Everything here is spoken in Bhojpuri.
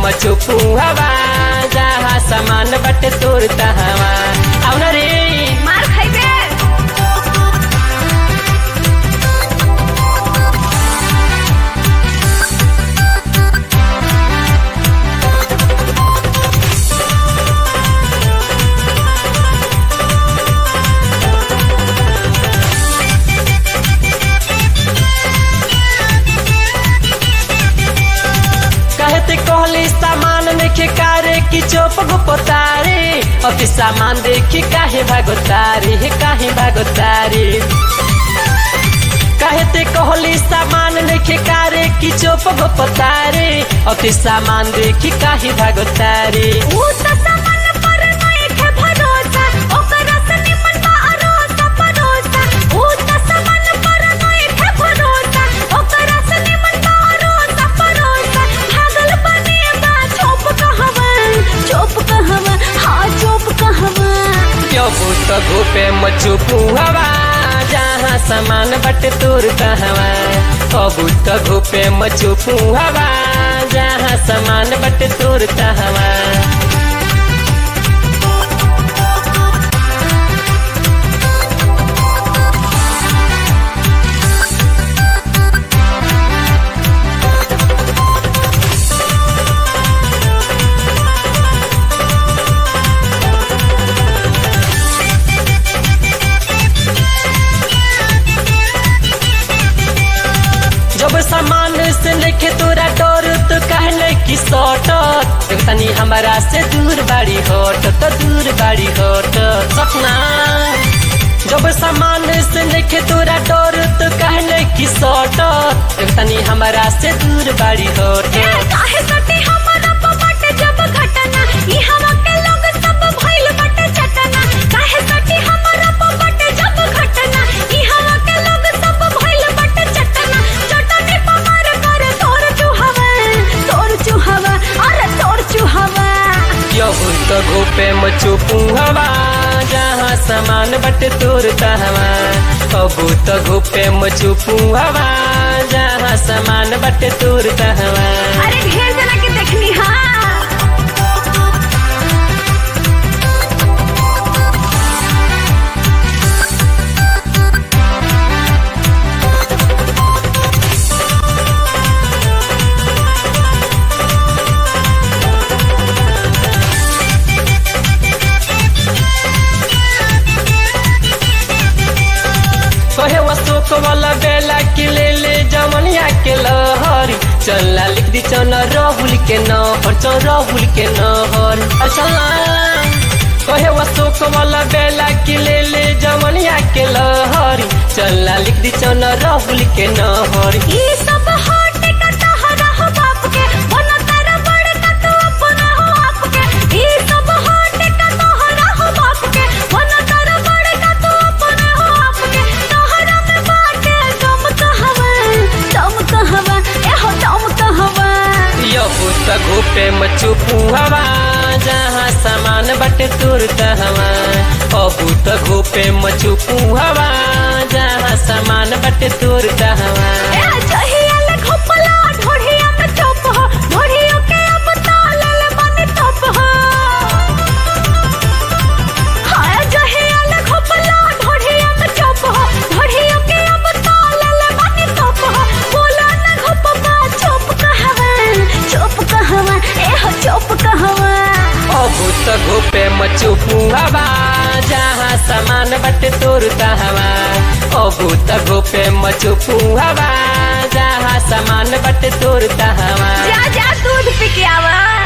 मचुपू हवा जहाँ सामान बटे तोड़ता हवा आउन रे मार खाइबे कहते कहली सामान देखे कारे की चोप गुपतारे अति सामान देखी काहे भागोतारे हे काहे भागोतारे कहते कहली सामान देखे कारे की चोप गुपतारे अति सामान देखी काहे भागोतारे ऊ त सामान पर नइखे भरोसा ओकरा से निमन बा अरोसा परोसा ऊ त सामान पर नइखे भरोसा ओकरा से निमन बा अरोसा परोसा भागल बने बा चोप कहवा चोप कहवा हाँ चोप कहवा क्यों भूत घूपे मचुपू हवा जहाँ सामान बटे तोर कहवा कबूत घूपे मचुपू हवा जहाँ सामान बटे तोर कहवा जब सामान से लेके तोरा डर तो कहले कि सटत तनी हमारा से दूर बाड़ी हट तो दूर बाड़ी हट सपना जब सामान से लेके तोरा डर तो कहले कि सटत तनी हमारा से दूर बाड़ी हट ए काहे सटी हमरा प बाटे जब घटना ई हवा के लोग सब भइल बाटे चटना काहे सटी हमरा प बाटे जब घटना ई हवा के लोग सब भइल बाटे चटना चटनी प मार कर तोर चुहवा तोर चुहवा अरे तोर चुहवा यहू तो घोपे मचुपू हवा जहाँ सामान बटे तोर कहवा कबू तो घोपे मचुपू हवा जहाँ सामान बटे तोर कहवा अरे ढेर जना के देखनी हां कहे अशोक वाला बेला के ले ले जमनिया के लहरी चला लिख दी चल राहुल के नहर चल राहुल के नहर चला कहे अशोक वाला बेला के ले ले जमनिया के लहरी चला लिख दी चल राहुल के नहर ई सब हट का तहरा हो बाप के बना तेरा बड़ का तू अपना हो आप के ई सब हट का तहरा हो बाप के बना तेरा बड़ का तू अपना हो आप के तहरा में बाटे दम कहवा दम कहवा ए हो दम कहवा यहू तो घोपे मचुपू हवा जहाँ सामान बटे तोर कहवा अबू तो घोपे मचुपू हवा जहाँ सामान बटे तोर कहवा ए जहिया ले घोपला ढोढ़िया में चोप हो ढोढ़ियों के अब ताल ले बने तोप हो हाय जहिया ले घोपला ढोढ़िया में चोप हो ढोढ़ियों के अब ताल ले बने तोप हो बोला ना घोपबा चोप कहवा चोप कहवा ए हो चोप कहवा अबू तो घोपे मचुपू हवा जहाँ सामान बटे तोर कहवा अबू तो घोपे मचुपू हवा जहाँ सामान बटे तोर कहवा जा जा दूध पी के आवा